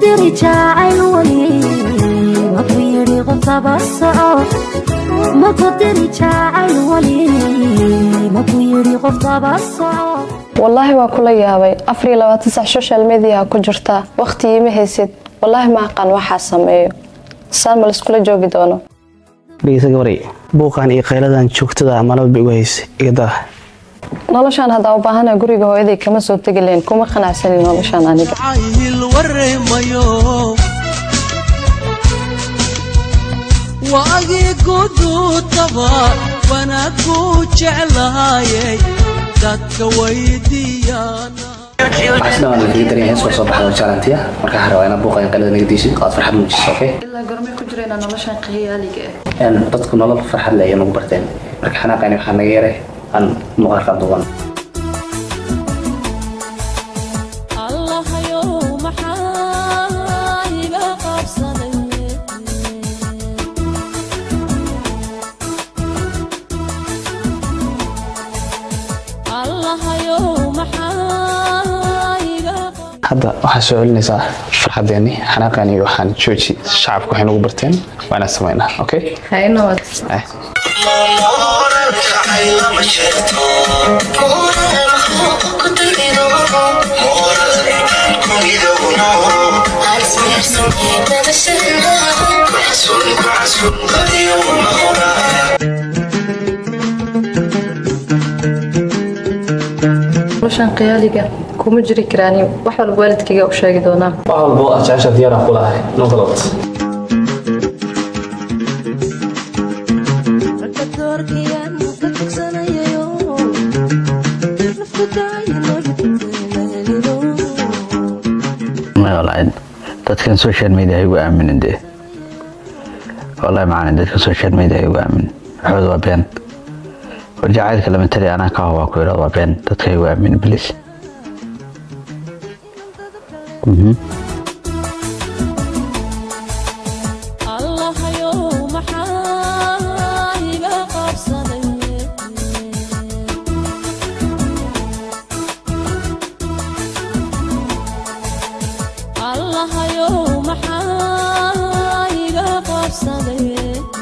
diri jacayl weli maku yidhi qofdaba soco maku diri jacayl weli maku yidhi qofdaba soco wallaahi waa kula yaabay afar iyo labaatan sac social mediaha ku jirtaa waqti iima haysid wallaahi ma aqaan waxaa sameeyo saan ma laiskula joogi doono dhegeysa gabaray buuqan iyo qayladan joogtada malaba igu haysa igadaa noloshaan haddaa u baahana guriga hooyaday kama soo tegi lahayn kuma qanacsanin noloshaan aniga cayil wareemayo waagii guduudaba wanaagu jeclaayay dadka weydiiyaana waxaasdhamaan lakaga daran hees waa soo baxda jaalantiya marka waxaa rabaa inaad buuqan qaylada naga diisid oo aad farxad muujiso okay ilaa gormay ku jireenaa noloshaan qiyaaliga ah Een, dadku nolol farxad leh ayay nagu barteen marka xanaaqani waxaa naga yaray aan muuqaalka duwan allahayow maxaa iga qabsaday allahayow maxaa iga hadda waxaa soo celinaysaa farxadeeni xanaaqani waxaan jooji shacabku waxay nagu barteen waa inaan samaynaa okay haynawad Ay. noloshaan qiyaaliga kuma jiri karaani wax walba waalidkayga u sheegi doonaa wax walbo aad jecesha diyaaraan ku lahay noqdod ragga doorkayaan ka tugsanayayo nafku daayinolidinteelahelido walahi dadkan social media ha igu aaminin dee wallahi macana dadkan social media ha igu aaminin waxooda waa been war jacaylka lama tali anaa ka hobaa ku yidhahdo waa been dadka ha igu aaminin please Mhm. allahayow maxaa iga qabsaday allahayow maxaa iga qabsaday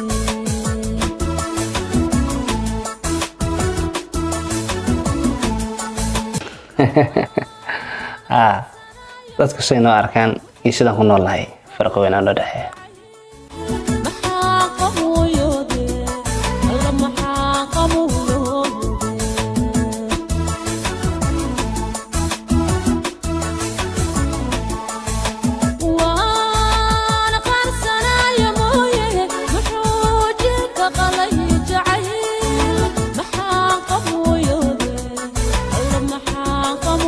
ah dadku say noo arkaan iyo sidaan ku nool nahay farqi weyn aan noo dhexeeya maxaa qabuyoode alla maxaa qabuyoode waan qarsanaaya mooye muxuu jirka qalay jacayl maxaa qabuyoode alla maxaa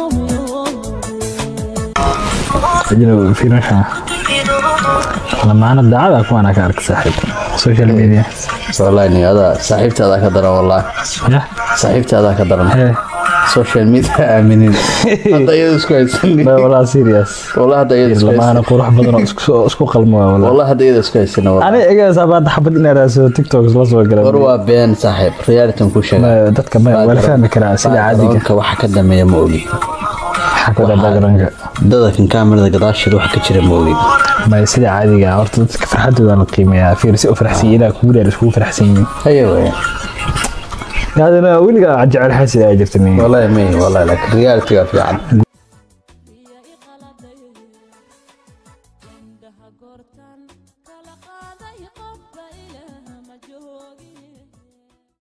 qabuyoode ajnabi fiirasha lamaana daacada kuwaana ka arka saaxiib social media wallahi ni adaa saaxiibtaada ka daran wallahi yah saaxiibtaada ka daran hee social media aaminin hadda iyada isku haysanin ba walaa serious wallahi hadda iyada isku lamaana haysanin qurux badan oo isku isku qalmo waa walaa wallahi hadda iyada isku haysanin wallahi ani egaa baad xabad in araasoo tiktok la soo war galay waa been saaxiib reality ku sheega Ma- dadka ma wala fahmi karaa sida caadiga backgroundka waxa ka dambeeya ma ogi waxaa ku backgroundka dadakan kaamirada gadaasheeda waxa ka jira ma ogi ma sida caadiga ah, horta dadka farxadooda la qiimeeyaa fiir si u faraxsan yihiin ilaa kugu dheer iskugu faraxsan yihiin haya weya adana weliga jecel xasid ay jirta miyi wallahi may wallahi laakiin reality-ga fiican iyo iqaladay indhaha goortan kala qaaday qofba ilaah ma joogi